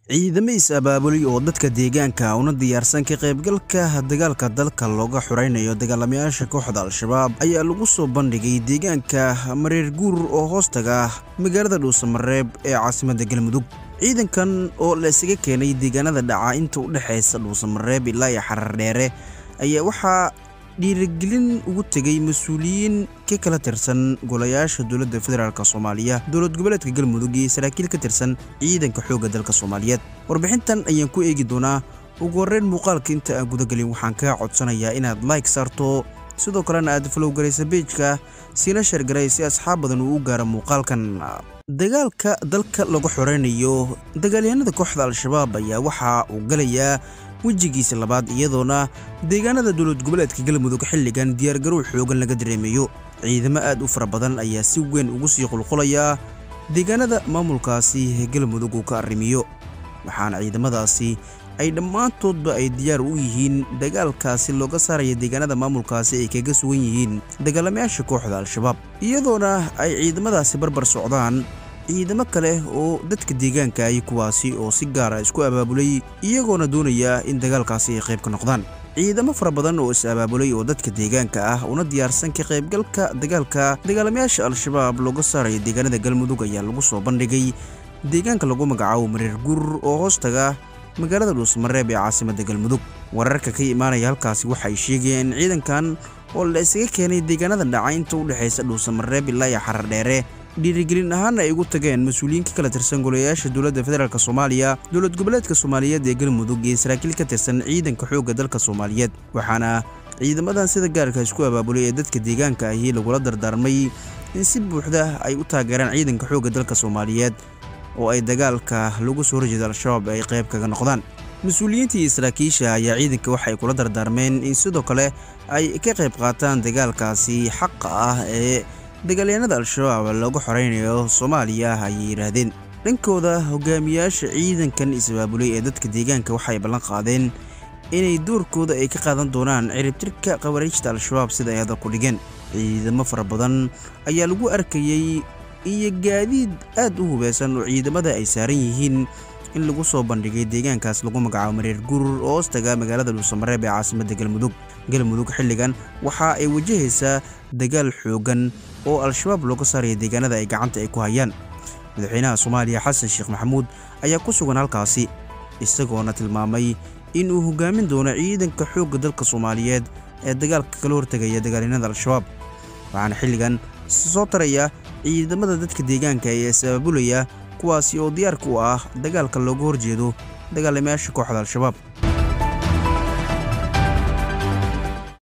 ciidamo is-abaabulay oo dadka deegaanka una diyaarsan ka qaybgalka dagaalka dalka looga xuraynayo dagaalamayaasha kooxda al-shabaab ayaa lagu soo bandhigay deegaanka mareer guur oo hoostaga magaalada dhuusamareeb ee caasimadda galmudug ciidankan oo la isaga keenay deegaanada dhaca inta u dhexaysa dhuusamareeb ilaa iyo xarar dheere ayaa waxaa dhiirigelin ugu tegay mas-uuliyiin ka kala tirsan golayaasha dowladda federaalk soomaaliya dowlad goboleedka galmudug iyo saraakiil ka tirsan ciidanka xoogga dalka soomaaliyeed warbixintan ayaan ku eegi doonaa ugu horreyn muuqaalka inta aan gudagelin waxaan kaa codsanayaa inaad like saarto sidoo kalena aad falowgaraysa beejka siina sheergaray si asxaab badan uu u gaaro muuqaalkan dagaalka dalka lagu xoreynayo dagaalyahanada kooxda al-shabaab ayaa waxa uu galayaa wejigiisa labaad iyadoona deegaanada dowlad goboleedka galmudug xilligan diyaargarow xoogan laga dareemayo ciidamo aad u fara badan ayaa si weyn ugu sii qulqulaya deegaanada maamulkaasi galmudug uu ka arrimiyo waxaana ciidamadaasi ay dhammaantoodba ay diyaar u yihiin dagaalkaasi looga saaraya deegaanada maamulkaasi ay kaga sugan yihiin dagaalamayaasha kooxda al-shabaab iyadoona ay ciidamadaasi barbar socdaan ciidamo kale oo dadka deegaanka ay kuwaasi oo si gaara isku abaabulay iyagoona doonaya in dagaalkaasi ay qayb ka noqdaan ciidamo fara badan oo is-abaabulay oo dadka deegaanka ah una diyaarsan ka qaybgalka dagaalka dagaalamayaasha al-shabaab looga saaraya deegaanada galmudug ayaa lagu soo bandhigay deegaanka lagu magacaabo mareer guur oo hoostaga magaalada dhuusmareeb ee caasimadda galmudug wararka ka imaanaya halkaasi waxay sheegayeen in ciidankan oo la isaga keenay deegaanada dhaca inta u dhexaysa dhuusamareeb ilaa iyo xarar dheere dhiirigelin ahaana ay ugu tageen mas-uuliyiin ka kala tirsan golayaasha dowladda federaalk soomaaliya dowlad goboleedka soomaaliyeed ee galmudug iyo saraakiil ka tirsan ciidanka xoogga dalka soomaaliyeed waxaana ciidamadan sida gaarka isku abaabulay ee dadka deegaanka ahi lagula dardaarmay in si buuxda ay u taageeraan ciidanka xoogga dalka soomaaliyeed oo ay dagaalka lagu soo horjeeda al-shabaab ay qayb kaga noqdaan mas-uuliyiintii iyo saraakiisha ayaa ciidanka waxay kula dardaarmeen in sidoo kale ay ka qayb qaataan dagaalkaasi xaqa ah ee dagaalyahanada al-shabaab looga xoreynayo soomaaliya ayay yidhaahdeen dhankooda hogaamiyaasha ciidankan is-abaabulay ee dadka deegaanka waxay ballan qaadeen inay doorkooda ay ka qaadan doonaan ciribtirka khawariijta al-shabaab sida ay hadal ku dhigeen ciidamo fara badan ayaa lagu arkayey iyo gaadiid aad u hubeysan oo ciidamada ay saaran yihiin in lagu soo bandhigay deegaankaas lagu magacaabo mareer gurur oo hoostaga magaalada dhuusamareeb ee caasimadda galmudug galmudug xilligan waxa ay wajahaysaa dagaal xoogan oo al-shabaab looga saaraya deegaanada ay gacanta ay ku hayaan madaxweynaha soomaaliya xasan sheekh maxamuud ayaa ku sugan halkaasi isagoona tilmaamay in uu hogaamin doono ciidanka xoogga dalka soomaaliyeed ee dagaalka kala hortegaya dagaalyanada al-shabaab waxaana xilligan soo taraya ciidamada dadka deegaanka ee is-abaabulaya kuwaasi oo diyaarka u ah dagaalka looga horjeedo dagaalamayaasha kooxda al-shabaab